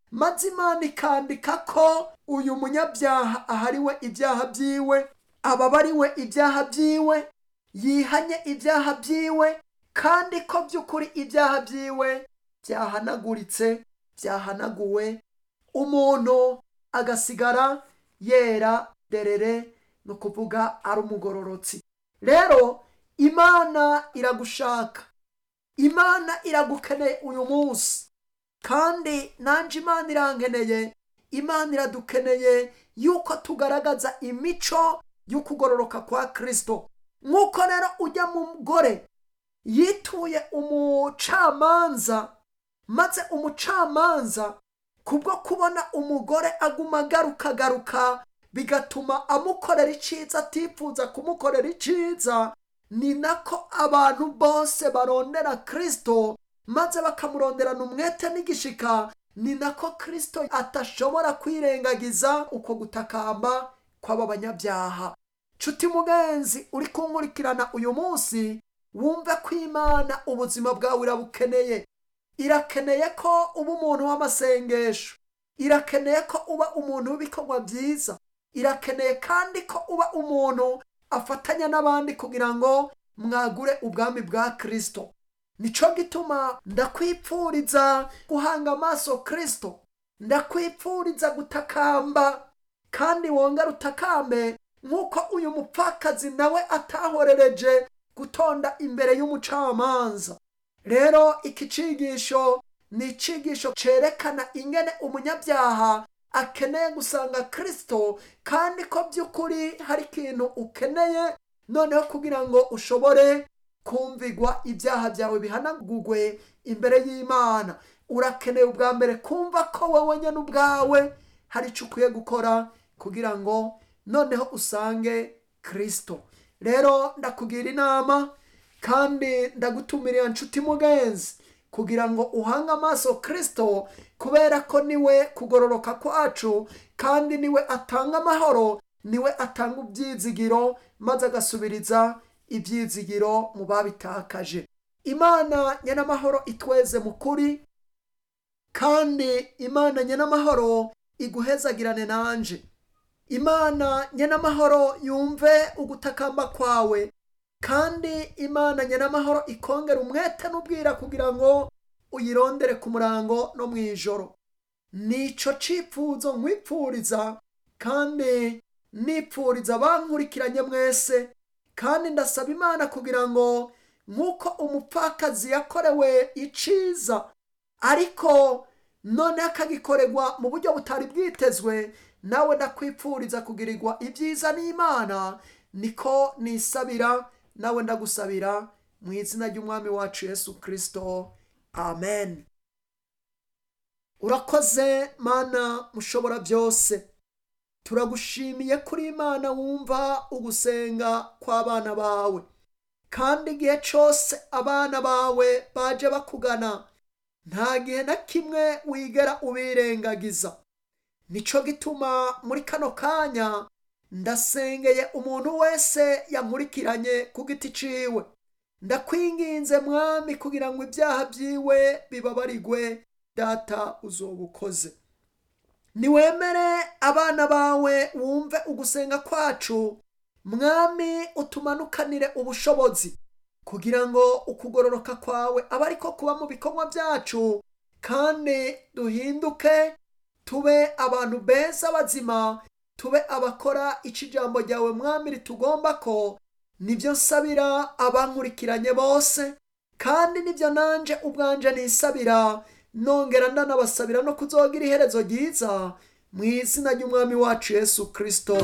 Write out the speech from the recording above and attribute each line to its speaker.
Speaker 1: maze imana ikandika ko uyu munyabyaha ahariwe ibyaha byiwe ababariwe ibyaha byiwe yihanye ibyaha byiwe kandi ko by'ukuri ibyaha byiwe byahanaguritse byahanaguwe umuntu agasigara yera derere ni ukuvuga ari umugororotsi rero imana iragushaka imana iragukeneye uyu munsi kandi nanjye imana irankeneye imana iradukeneye yuko tugaragaza imico y'ukugororoka kwa kirisito nk'uko rero ujya mu mugore yituye umucamanza maze umucamanza kubwo kubona umugore aguma agaruka agaruka bigatuma amukorera icyiza atifuza kumukorera icyiza ni nako abantu bose barondera kirisito maze bakamuronderana umwete n'igishika ni nako kirisito atashobora kwirengagiza uko gutakamba kw'aba banyabyaha nshuti mugenzi uri kunkurikirana uyu munsi wumve ko imana ubuzima bwawe irabukeneye irakeneye ko uba umuntu w'amasengesho irakeneye ko uba umuntu w'ibikorwa byiza irakeneye kandi ko uba umuntu afatanya n'abandi kugira ngo mwagure ubwami bwa kirisito nicyo gituma ndakwipfuriza guhanga amaso kirisito ndakwipfuriza gutakamba kandi wongera utakambe nk'uko uyu mupfakazi nawe atahorereje gutonda imbere y'umucamanza rero iki cigisho ni icigisho cyerekana ingene umunyabyaha akeneye gusanga kirisito kandi ko by'ukuri hari ikintu ukeneye noneho kugira ngo ushobore kumvigwa ibyaha byawe bihanagurwe imbere y'imana urakeneye ubwa mbere kumva ko wowe nyine ubwawe hari icyo ukwiye gukora kugira ngo noneho usange kirisito rero ndakugira inama kandi ndagutumirira nshuti mugenzi kugira ngo uhange amaso kirisito kubera ko niwe kugororoka kwacu kandi niwe atanga amahoro niwe atanga ibyizigiro maze agasubiriza ibyizigiro mu babitakaje imana nyenamahoro itweze mu kuri kandi imana nyenamahoro iguhezagirane nanje imana nyenamahoro yumve ugutakamba kwawe kandi imana nyenamahoro ikongera umwete n'ubwira kugira ngo uyirondere ku murango no mu ijoro nicyo cyifuzo nkwipfuriza kandi nipfuriza abankurikiranye mwese kandi ndasaba imana kugira ngo nk'uko umupfakazi yakorewe iciza ariko noneho akagikorerwa mu buryo butari bwitezwe nawe ndakwipfuriza kugirirwa ibyiza n'imana niko nisabira nawe ndagusabira mu izina ry'umwami wacu yesu kirisito amen urakoze mana mushobora byose turagushimiye kuri imana wumva ugusenga kw'abana bawe kandi igihe cyose abana bawe baje bakugana nta gihe na kimwe wigera ubirengagiza nicyo gituma muri kano kanya ndasengeye umuntu wese yankurikiranye ku giti ciwe ndakwinginze mwami kugira ngo ibyaha byiwe bibabarigwe data uzoba ukoze niwemere abana bawe wumve ugusenga kwacu mwami utumanukanire ubushobozi kugira ngo ukugororoka kwawe abe ariko kuba mu bikorwa byacu kandi duhinduke tube abantu beza bazima tube abakora icyo ijambo ryawe mwami ritugomba ko nibyo nsabira abankurikiranye bose kandi nibyo nanjye ubwanje nisabira nongera ndanabasabira no kuzogira iherezo ryiza mu izina ry'umwami wacu yesu kirisito